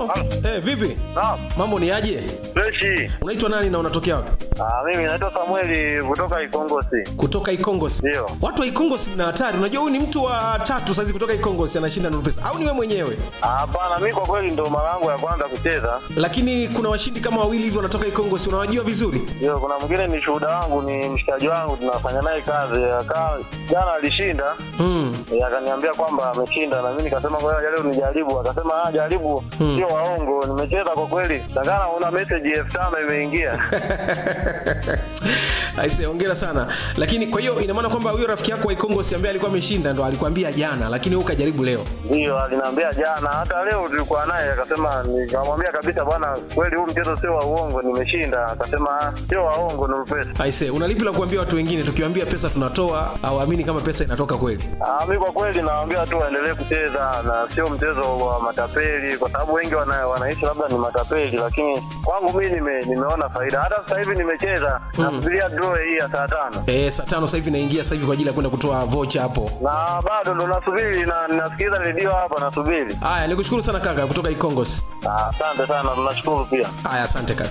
halo Eh, vipi Naam, mambo ni aje freshi. unaitwa nani na unatokea wapi Ah, mimi naitwa Samueli kutoka Ikongosi. kutoka ikongosi Ndio. watu wa ikongosi mna hatari unajua huyu ni mtu wa tatu saizi kutoka ikongosi anashinda nuru pesa au ni wewe mwenyewe Ah, Hapana, mimi kwa kweli ndo mara yangu ya kwanza kucheza. lakini kuna washindi kama wawili hivi wanatoka ikongosi unawajua vizuri Ndio, kuna mwingine ni shuhuda wangu, ni mshikaji wangu, tunafanya naye kazi. Akaa jana alishinda, mm. eh, akaniambia kwamba ameshinda, na mimi nikasema kwa hiyo leo nijaribu. Akasema ah, jaribu, sio waongo, nimecheza kwa kweli. Takana una message elfu tano imeingia. aise hongera sana lakini kwa hiyo ina maana kwamba huyo rafiki yako wa ikongosi ambaye alikuwa ameshinda ndo alikwambia jana lakini wewe ukajaribu leo Ndio, aliniambia jana, hata leo tulikuwa naye, akasema, nikamwambia kabisa, bwana, kweli huu mchezo sio wa uongo, nimeshinda. Akasema "Ah, sio waongo, ni pesa. aise una lipi la kuambia watu wengine tukiwaambia pesa tunatoa au amini kama pesa inatoka kweli Ah, mi kwa kweli nawaambia tu waendelee kucheza na sio mchezo wa matapeli, kwa sababu wengi wana, wanaishi labda ni matapeli, lakini kwangu mi nime, nimeona faida. Hata sasa hivi nimecheza nasubiria draw hii ya saa tano Eh, saa tano sasa hivi naingia sasa hivi kwa ajili ya kwenda kutoa vocha hapo na bado ndo nasubiri na nasikiliza redio hapa nasubiri. haya nikushukuru sana kaka kutoka ikongosi Ah, Asante sana, tunashukuru pia. haya asante kaka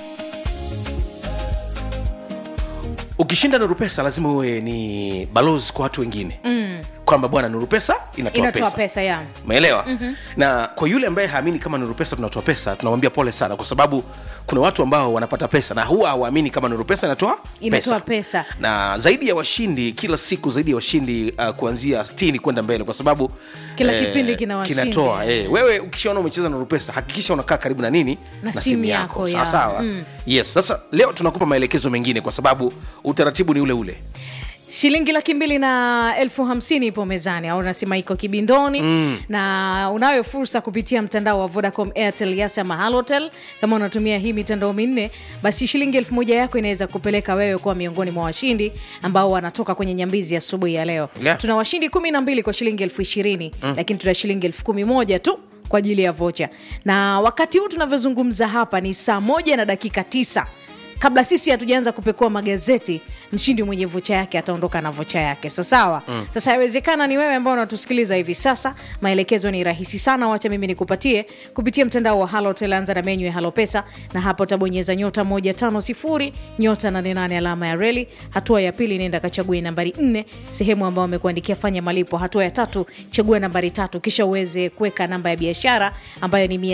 ukishinda nuru pesa lazima uwe ni balozi kwa watu wengine mm. kwamba bwana nuru pesa inatoa, inatoa pesa, pesa ya umeelewa mm-hmm. na kwa yule ambaye haamini kama nuru pesa tunatoa pesa tunamwambia pole sana kwa sababu kuna watu ambao wanapata pesa na huwa hawaamini kama nuru pesa inatoa Inatoa pesa. na zaidi ya washindi kila siku zaidi ya washindi uh, kuanzia 60 kwenda mbele kwa sababu Kila kipindi kina washindi. kinatoa eh, wewe ukishaona umecheza nuru pesa hakikisha unakaa karibu na nini Na simu yako, sawa ya. sawa Mm. yes sasa leo tunakupa maelekezo mengine kwa sababu utaratibu ni ule ule shilingi laki mbili na elfu hamsini ipo mezani au nasema iko kibindoni mm. na unayo fursa kupitia mtandao wa vodacom airtel yas ama halotel kama unatumia hii mitandao minne basi shilingi elfu moja yako inaweza kupeleka wewe kuwa miongoni mwa washindi ambao wanatoka kwenye nyambizi asubuhi ya leo Yeah. tuna washindi kumi na mbili kwa shilingi elfu ishirini mm. lakini tuna shilingi elfu kumi moja tu kwa ajili ya vocha na wakati huu tunavyozungumza hapa ni saa moja na dakika tisa kabla sisi hatujaanza kupekua magazeti mshindi mwenye vocha yake ataondoka na vocha yake sasawa mm. sasa yawezekana ni wewe ambao unatusikiliza hivi sasa maelekezo ni rahisi sana wacha mimi nikupatie kupitia mtandao wa halotel anza na menyu ya halopesa na hapo utabonyeza nyota 150 nyota 88 alama ya reli hatua ya pili nenda kachague nambari 4 sehemu ambao wamekuandikia fanya malipo hatua ya tatu chagua nambari tatu kisha uweze kuweka namba ya biashara ambayo ni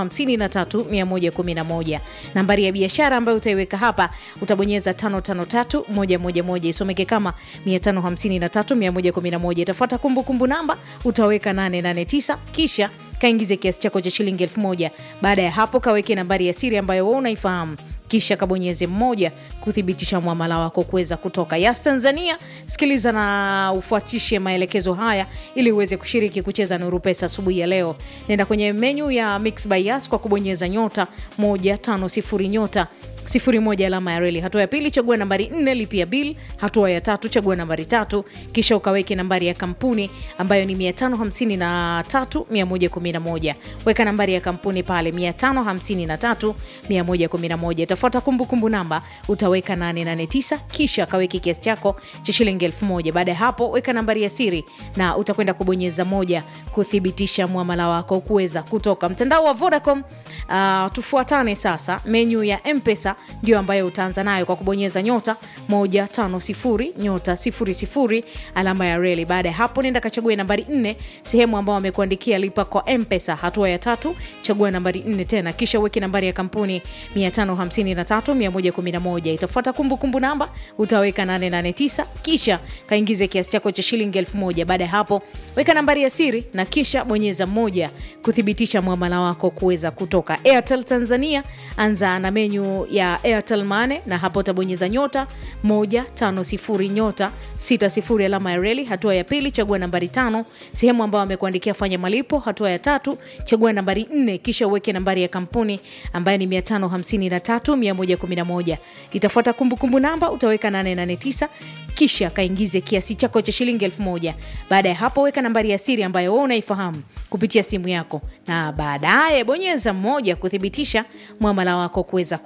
553111 nambari ya biashara ambayo utaiweka hapa utabonyeza 553111 isomeke kama 553111 itafuata kumbukumbu namba utaweka 889 kisha kaingize kiasi chako cha shilingi 1000 baada ya hapo kaweke nambari ya siri ambayo wewe unaifahamu kisha kabonyeze mmoja kuthibitisha mwamala wako kuweza kutoka yas tanzania sikiliza na ufuatishe maelekezo haya ili uweze kushiriki kucheza nuru pesa asubuhi ya leo nenda kwenye menyu ya mix by yas kwa kubonyeza nyota 150 nyota sifuri moja alama ya reli hatua ya pili chagua nambari nne lipia bil hatua ya tatu chagua nambari tatu kisha ukaweke nambari ya kampuni ambayo ni 553111 weka nambari ya kampuni pale 553111 itafuata kumbukumbu namba utaweka 889 kisha kaweke kiasi chako cha shilingi 1000 baada ya hapo weka nambari ya siri na utakwenda kubonyeza moja kuthibitisha mwamala wako kuweza kutoka mtandao wa vodacom uh, tufuatane sasa menyu ya mpesa ndio ambayo utaanza nayo kwa kubonyeza nyota 150 nyota 00 alama ya reli baada ya hapo nenda kachague nambari 4 sehemu ambao wamekuandikia lipa kwa mpesa hatua ya tatu chagua nambari 4 tena kisha uweke nambari ya kampuni 553111 itafuata kumbukumbu namba utaweka 889 kisha kaingize kiasi chako cha shilingi 1000 baada ya hapo weka nambari ya siri na kisha bonyeza moja kuthibitisha mwamala wako kuweza kutoka airtel tanzania anza na menyu ya airtel mane na hapo utabonyeza nyota 150 nyota 60 alama ya reli hatua ya pili chagua nambari tano sehemu ambao amekuandikia fanya malipo hatua ya tatu chagua nambari 4 kisha uweke nambari ya kampuni ambayo ni 553111 itafuata kumbukumbu namba utaweka 889 kisha kaingize kiasi chako cha shilingi elfu moja baada ya hapo weka nambari ya siri ambayo wewe unaifahamu kupitia simu yako na baadaye bonyeza mmoja kuthibitisha mwamala wako kuweza kutoka Maele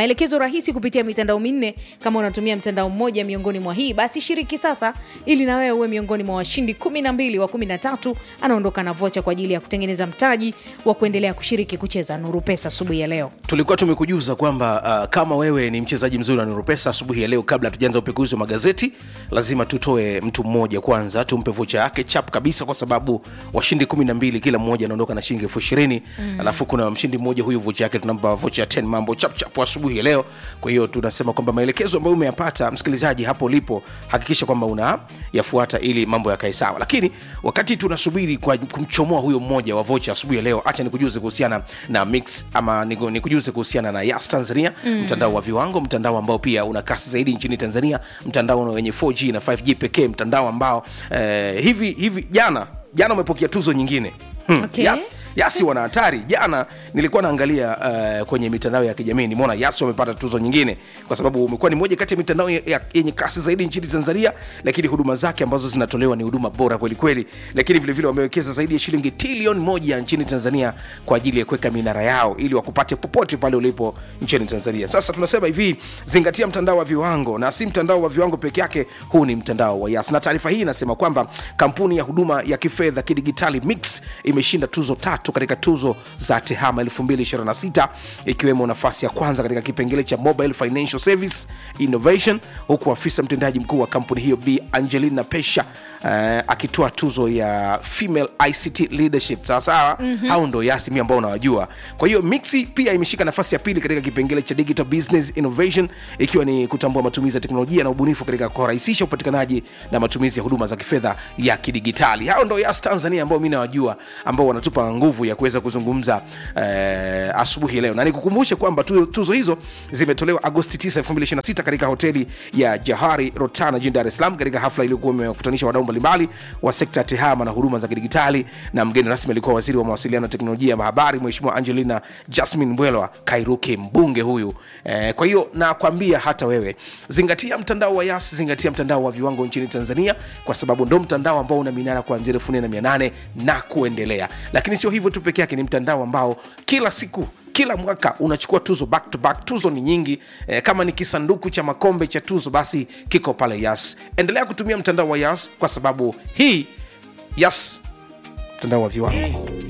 maelekezo rahisi kupitia mitandao minne kama unatumia mtandao mmoja miongoni mwa hii basi shiriki sasa ili na wewe uwe miongoni mwa washindi 12 wa 13 anaondoka na vocha kwa ajili ya kutengeneza mtaji wa kuendelea kushiriki kucheza nuru pesa asubuhi ya leo tulikuwa tumekujuza kwamba uh, kama wewe ni mchezaji mzuri wa nurupesa asubuhi ya leo kabla hatujaanza upekuzi wa magazeti lazima tutoe mtu mmoja kwanza tumpe vocha yake chap kabisa kwa sababu washindi kumi na mbili kila mmoja anaondoka na shilingi elfu ishirini mm. alafu kuna mshindi mmoja huyu vocha yake tunampa vocha ya 10 mambo chap chap asubuhi ya leo kwa hiyo tunasema kwamba maelekezo ambayo umeyapata msikilizaji hapo ulipo hakikisha kwamba unayafuata ili mambo yakae sawa lakini wakati tunasubiri kwa kumchomoa huyo mmoja wa vocha asubuhi ya leo acha nikujuze kuhusiana na mix ama niku- nikujuze kuhusiana na yas tanzania mm. mtandao wa viwango mtandao ambao pia una kasi zaidi nchini tanzania mtandao wenye 4g na 5g pekee mtandao ambao eh, hivi hivi jana jana umepokea tuzo nyingine Hmm. Okay. Yas, yasi wana hatari jana nilikuwa naangalia uh, kwenye mitandao ya kijamii nimeona yasi wamepata tuzo nyingine kwa sababu umekuwa ni moja kati ya mitandao ya- ya- yenye kasi zaidi nchini tanzania lakini huduma zake ambazo zinatolewa ni huduma bora kwelikweli lakini vilevile wamewekeza zaidi ya shilingi trilioni moja nchini tanzania kwa ajili ya kuweka minara yao ili wakupate popote pale ulipo nchini tanzania sasa tunasema hivi zingatia mtandao wa viwango na si mtandao wa viwango peke yake huu ni mtandao wa yas na taarifa hii inasema kwamba kampuni ya huduma ya kifedha kidigitali mix imeshinda tuzo tatu katika tuzo za tehama 226 ikiwemo nafasi ya kwanza katika kipengele cha mobile financial service innovation huku afisa mtendaji mkuu wa kampuni hiyo b angelina pesha uh, akitoa tuzo ya female ict leadership sawasawa mm-hmm. hao ndo yasimi ambao unawajua kwa hiyo mixi pia imeshika nafasi ya pili katika kipengele cha digital business innovation ikiwa ni kutambua matumizi ya teknolojia na ubunifu katika kurahisisha upatikanaji na matumizi ya huduma za kifedha ya kidigitali hao ndo yas tanzania ambao mi nawajua ambao wanatupa nguvu ya kuweza kuzungumza eh, asubuhi ya leo na nikukumbushe kwamba tu, tuzo hizo zimetolewa agosti 9 2026 katika hoteli ya jahari rotana jijini dar es salaam katika hafla iliyokuwa imewakutanisha wadau mbalimbali wa sekta ya tehama na huduma za kidigitali na mgeni rasmi alikuwa waziri wa mawasiliano na teknolojia ya mahabari mheshimiwa angelina jasmin mbwelwa kairuki mbunge huyu eh, kwa hiyo nakwambia hata wewe zingatia mtandao wa yas zingatia mtandao wa viwango nchini tanzania kwa sababu ndo mtandao ambao una minara kuanzia elfu nne na mia nane na kuendelea lakini sio hivyo tu peke yake ni mtandao ambao kila siku kila mwaka unachukua tuzo back to back tuzo ni nyingi eh, kama ni kisanduku cha makombe cha tuzo basi kiko pale yas endelea kutumia mtandao wa yas kwa sababu hii yas mtandao wa viwango